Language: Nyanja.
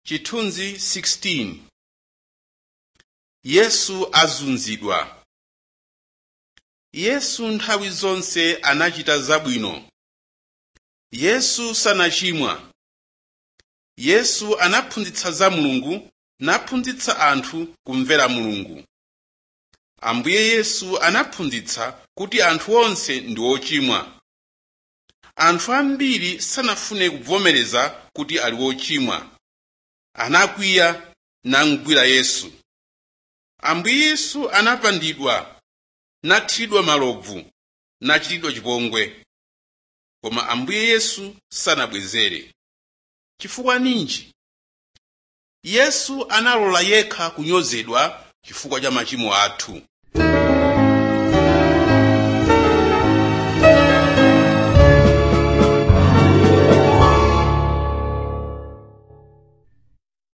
Chithunzi 16 Yesu azunzidwa Yesu nthawi zonse anachita zabwino. Yesu sanachimwa. Yesu anaphunzitsa za Mulungu naphunzitsa anthu kumvera Mulungu. Ambuye Yesu anaphunzitsa kuti anthu onse ndi ochimwa. Anthu ambiri sanafune kuvomereza kuti ali wochimwa. Anakwiya namugwira Yesu. Ambuye Yesu anapandidwa nathiridwa malobvu nachitidwa chipongwe. Koma Ambuye Yesu sanabwezere. Chifukwa ninji? Yesu analola yekha kunyozedwa chifukwa cha machimo athu.